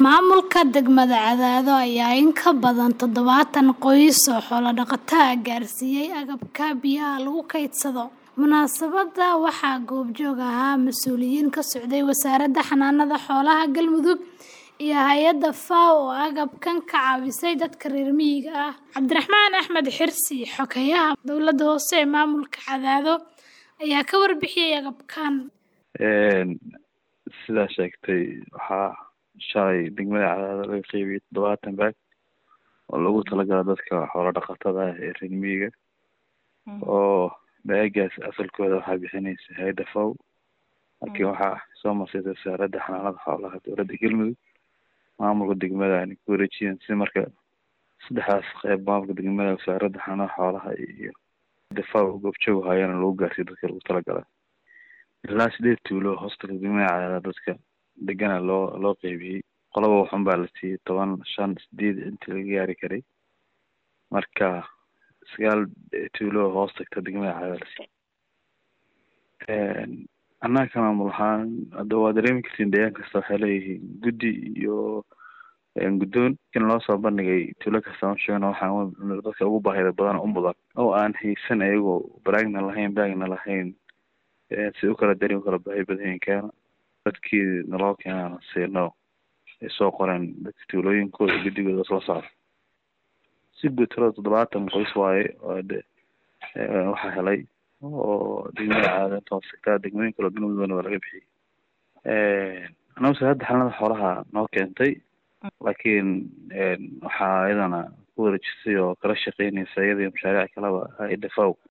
Maamulka degmada Cadaado ayaa in ka badan toddobaatan qoys oo xoolo dhaqato ah gaarsiiyay agabka biyaha lagu kaydsado. Munaasabadda waxaa goobjoog ahaa mas'uuliyiin ka socday Wasaaradda Xanaanada Xoolaha Galmudug iyo hay'adda FAO oo agabkan ka caawisay dadka reer miyiga ah. Cabdiraxmaan Axmed Xirsi, Xogeyaha Dowladda Hoose ee Maamulka Cadaado, ayaa ka warbixiyay agabkan. Sidaa sheegtay waxaa shalay degmada Cadaado laga qaybiyay toddobaatan baag oo loogu talagalay dadka xoolo dhaqatada ah ee reer miyiga oo baagaas asalkooda waxaa bixinaysa hay'adda FAO laakiin waxaa soo marsiisay wasaaradda xanaanada xoolaha dowladda galmudug maamulka degmada ayna ku wareejiyeen si marka saddexdaas qayb maamulka degmada wasaaradda xanaanada xoolaha iyo hay'adda FAO goobjoog hayana lagu gaarsiiyo dadka lagu talagalay ilaa sideed tuulo hoosta degmada Cadaado dadka degana loo loo qaybiyey qolaba waxun baa la siiyey toban shan sideed intii laga gaari karay marka sagaal tuulo oo hoos tagta degmada Cadaado la siiyey annaga maamul ahaan hadda waa dareemi kartiin deegaan kasta waxay leeyihiin guddi iyo guddoon in loo soo bandhigay tuulo kasta ma sheegno waxaan dadka ugu baahida badan u mudan oo aan haysan ayagoo baraagna lahayn baagna lahayn si u kala dari u kala baahi badan yihiin keena dadkii naloo keenana siino ay soo qoreen dadka tuulooyinkooda guddigooda isla socda si guud tirada toddobaatan qoys waaye oo de waxaa helay oo degmada Cadaado inta hoos tagtaa degmooyin kale oo galmudugna waa laga bixiyey annaga wasaaradda xanaanada xoolaha noo keentay laakiin waxaa iyadana ku wareejisay oo kala shaqeynaysa iyada iyo mashaariic kaleba hay'adda FAO